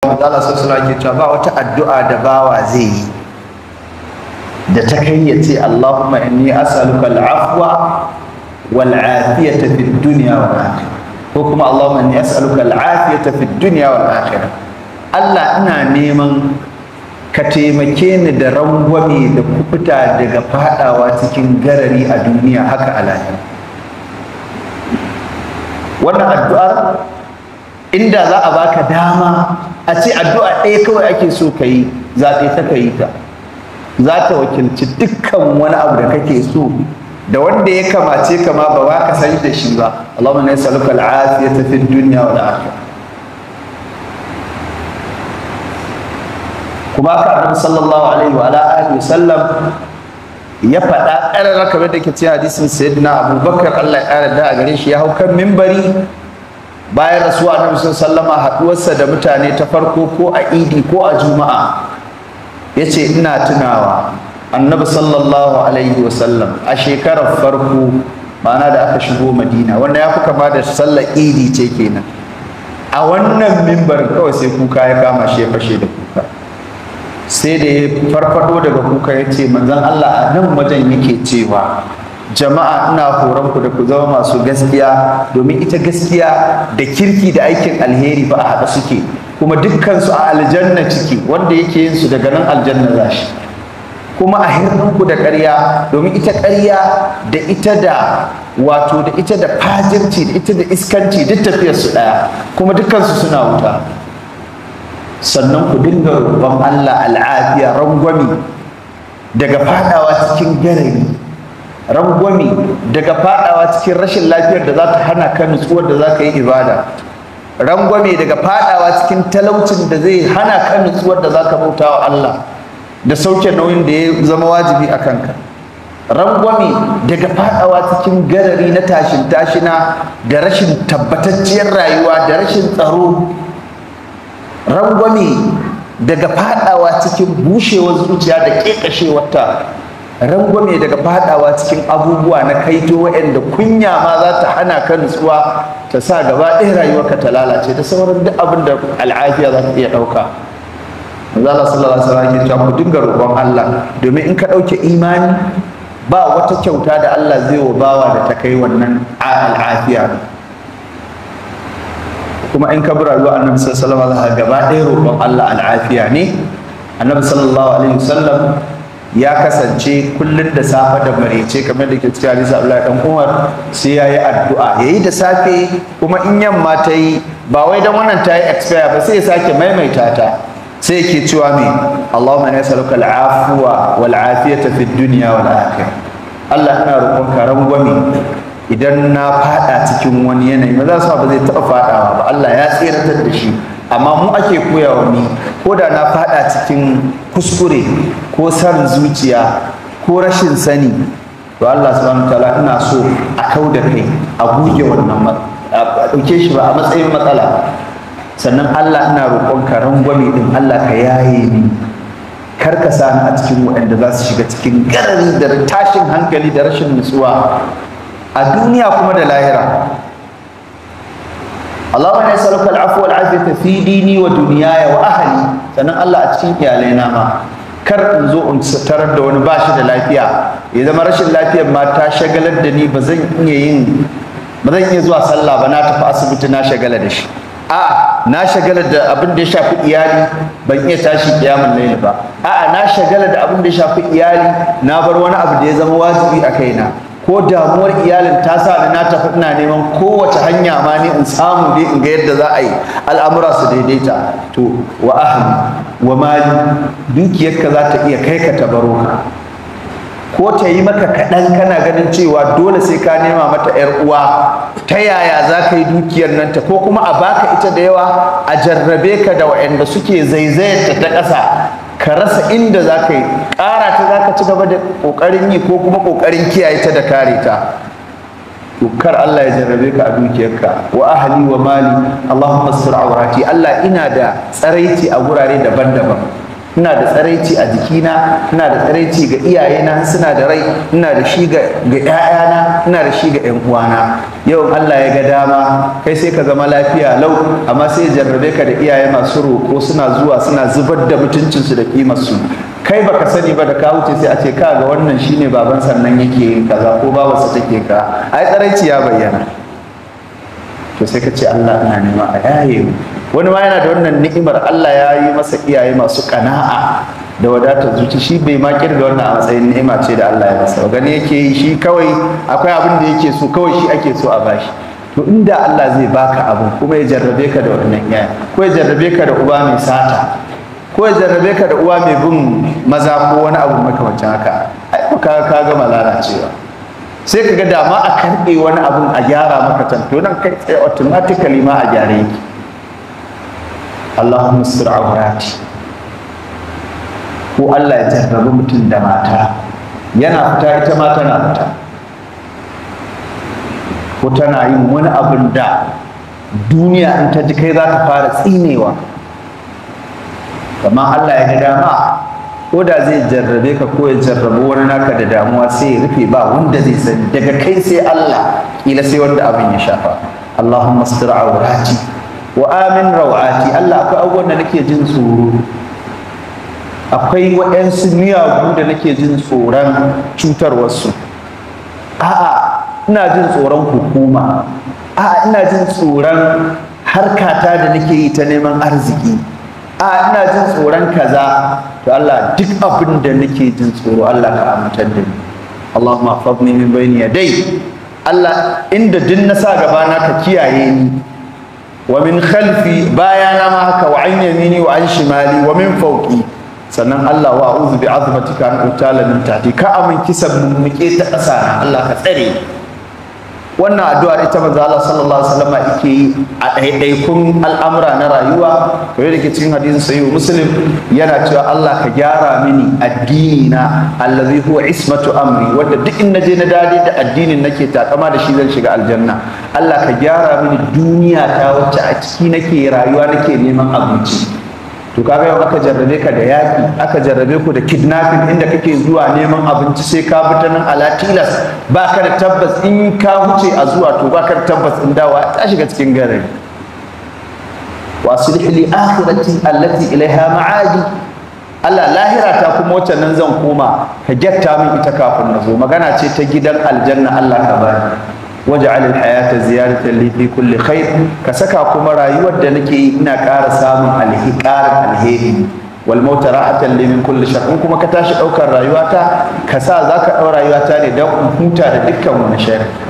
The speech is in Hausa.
Allah sallallahu alaihi cewa ba wata addu'a da bawa zai yi da ta kai ya ce Allahumma inni as'aluka al-afwa wal afiyata fid dunya wal akhirah ko kuma Allahumma inni as'aluka al-afiyata fid dunya wal akhirah Allah ina neman ka taimake ni da rangwame da kubuta daga fadawa cikin garari a duniya haka a lahira wannan addu'ar inda za a baka dama a ce addu'a ɗaya kawai ake so ka yi zaɓe ta ka yi ta za ta wakilci dukkan wani abu da kake so da wanda ya kamace ka ma ba ka san da shi ba Allahumma na yasaluka al'afiyata fid dunya wal akhirah kuma ka annabi sallallahu alaihi wa alihi wasallam ya faɗa ƙarar kamar da ke cikin hadisin sayyidina abubakar Allah ya ƙara da a gare shi ya hau kan mimbari bayan rasuwa annabi sallama haɗuwarsa da mutane ta farko ko a idi ko a juma'a ya ce ina tunawa annabi sallallahu alaihi wasallam a shekarar farko ma'ana da aka shigo madina wanda ya fi kama da sallar idi ce kenan a wannan mimbarin kawai sai kuka ya kama shi ya fashe da kuka sai da ya farfado daga kuka ya ce manzan Allah a nan wajen yake cewa jama'a ina horon ku da ku zama masu gaskiya domin ita gaskiya da kirki da aikin alheri ba a haɗa suke kuma dukkansu a aljanna ciki wanda yake yin su daga nan aljanna za shi kuma a hirninku da ƙarya domin ita ƙarya da ita da wato da ita da fajirci da ita da iskanci duk tafiyarsu ɗaya kuma dukkansu suna wuta sannan ku dinga roƙon Allah al'afiya rangwami daga fadawa cikin garari rangwami daga fadawa cikin rashin lafiyar da za ta hana ka nutsuwar da za ka yi ibada rangwame daga fadawa cikin talaucin da zai hana ka nutsuwar da za ka bauta wa Allah da sauke nauyin da ya zama wajibi a kanka rangwame daga fadawa cikin garari na tashin tashina da rashin tabbatacciyar rayuwa da rashin tsaro rangwame daga fadawa cikin bushewar zuciya da kekashewarta rangwame daga fadawa cikin abubuwa na kaito waɗanda kunya ma za ta hana ka nutsuwa ta sa gaba ɗaya rayuwarka ta lalace da sauran duk abin da al'afiya za ta iya ɗauka Allah sallallahu alaihi wasallam ke cewa ku dinga roƙon Allah domin in ka ɗauke imani ba wata kyauta da Allah zai wa bawa da ta kai wannan al'afiya kuma in ka bi rayuwa annabi sallallahu alaihi wasallam gaba ɗaya roƙon Allah al'afiya ne annabi sallallahu alaihi wasallam ya kasance kullun da safe da marece kamar da ke cikin hadisi Abdullahi dan Umar sai yayi addu'a yayi da safe kuma in yamma ta yi ba wai dan wannan ta yi expire ba sai ya sake maimaita ta sai yake cewa me Allahumma inna nas'aluka al'afwa wal afiyata fid dunya wal akhirah Allah ina roƙonka rangwame idan na fada cikin wani yanayi ba za su ba zai taɓa fadawa ba Allah ya tseratar da shi amma mu ake koya wa ni ko da na fada cikin kuskure ko san zuciya ko rashin sani to Allah subhanahu wataala ina so a kau da kai a goge wannan a ɗauke shi ba a matsayin matsala sannan Allah ina roƙon ka rangwame din Allah ka yaye ni kar ka sa ni a cikin waɗanda za su shiga cikin garari da tashin hankali da rashin nutsuwa a duniya kuma da lahira Allahumma ya saluka al'afu wal afiyata fi dini wa duniyaya wa ahli sannan Allah a cikin iyalai na ma kar in zo in tarar da wani bashi da lafiya ya zama rashin lafiyar ma ta shagalar da ni ba zan iya yin ba zan iya zuwa sallah ba na tafi asibiti na shagala da shi a na shagala da abin da ya shafi iyali ban iya tashi kiyamun laili ba a'a na shagala da abin da ya shafi iyali na bar wani abu da ya zama wajibi a kaina ko damuwar iyalin ta sa ni na tafi ina neman kowace hanya ma ni in samu dai in ga yadda za a yi al'amura su daidaita to wa ahli wa mali dukiyarka za ta iya kai ka tabaro ka ko ta yi maka kaɗan kana ganin cewa dole sai ka nema mata 'yar uwa ta yaya za ka yi dukiyar nan ta ko kuma a baka ita da yawa a jarrabe ka da waɗanda suke zaizayar ta ƙasa ka rasa inda za ka yi ƙara ta za ka ci gaba da ƙoƙarin yi ko kuma ƙoƙarin kiyaye ta da kare ta kar Allah ya jarrabe ka a dukiyarka wa ahli wa mali Allahumma sur awrati Allah ina da tsaraici a gurare daban-daban ina da tsaraici a jikina ina da tsaraici ga iyayena suna da rai ina da shi ga ƴaƴana ina da shi ga ƴan uwana yau Allah ya ga dama kai sai ka zama lafiya lau amma sai ya jarrabe ka da iyaye masu roƙo suna zuwa suna zubar da mutuncinsu da kimarsu kai baka sani ba da ka wuce sai a ce ka ga wannan shine baban sannan yake yin kaza ko babarsa take ka ai tsaraici ya bayyana to sai ka ce Allah ina nema a yaye mu wani ma yana da wannan ni'imar Allah ya yi masa iyaye masu kana'a da wadatar zuci shi bai ma kirga wannan a matsayin ni'ima ce da Allah ya masa gani yake yi shi kawai akwai abin da yake so kawai shi ake so a bashi to inda Allah zai baka abu kuma ya jarrabe ka da wannan iyaye ko ya jarrabe ka da uba mai sata ko ya jarrabe ka da uwa mai bin maza ko wani abu makamancin haka ai ka ka gama lalacewa sai ka ga dama a karɓe wani abun a gyara maka can to nan kai tsaye automatically ma a gyare yake Allahumma sir awrati ko Allah ya jarrabi mutum da mata yana fita ita ma tana fita ko tana yin wani abin da duniya in ta ji kai za ta fara tsinewa kamar Allah ya ga dama ko da zai jarrabe ka ko ya jarrabu wani naka da damuwa sai ya rufe ba wanda zai sani daga kai sai Allah kila sai wanda abin ya shafa Allahumma astir awrati wa amin rawati Allah akwai abubuwan da nake jin tsoro akwai waɗansu miyagu da nake jin tsoron cutarwarsu a'a ina jin tsoron hukuma a'a ina jin tsoron harkata da nake yi ta neman arziki a ina jin tsoron kaza to Allah duk abin da nake jin tsoro Allah ka amintar da ni Allahumma hafadni min bayni yadai Allah inda din na sa gaba na ka kiyaye ni wa min khalfi bayana ma haka wa an yamini wa an shimali wa min fawqi sannan Allah wa a'udhu bi azmatika an utala min tahti ka amin kisan muke ta ƙasa Allah ka tsare wannan addu'ar ita manzo Allah sallallahu alaihi wasallam yake yi a ɗaiɗaikun al'amura na rayuwa kamar da ke cikin hadisin sahih muslim yana cewa Allah ka gyara mini addini na allazi huwa ismatu amri wanda duk in naje na dade da addinin nake takama da shi zan shiga aljanna Allah ka gyara mini duniya ta wacce a ciki nake rayuwa nake neman abinci to kaga yau aka jarrabe ka da yaki aka jarrabe ku da kidnapping inda kake zuwa neman abinci sai ka bi ta nan ala tilas ba ka da tabbas in ka wuce a zuwa to ba ka da tabbas in dawa ta shiga cikin garari wa sulh li akhirati allati ilaiha ma'adi Allah lahira ta kuma wacce nan zan koma ka gyatta min ita kafin na zo magana ce ta gidan aljanna Allah ka bani waj'al al-hayata ziyaratan li fi kulli khair ka saka kuma rayuwar da nake yi ina ƙara samun alhiqar alheri wal mauta ra'atan li min kulli shar in kuma ka tashi daukar rayuwata ka sa zaka dau rayuwata ne dan huta da dukkan wani shar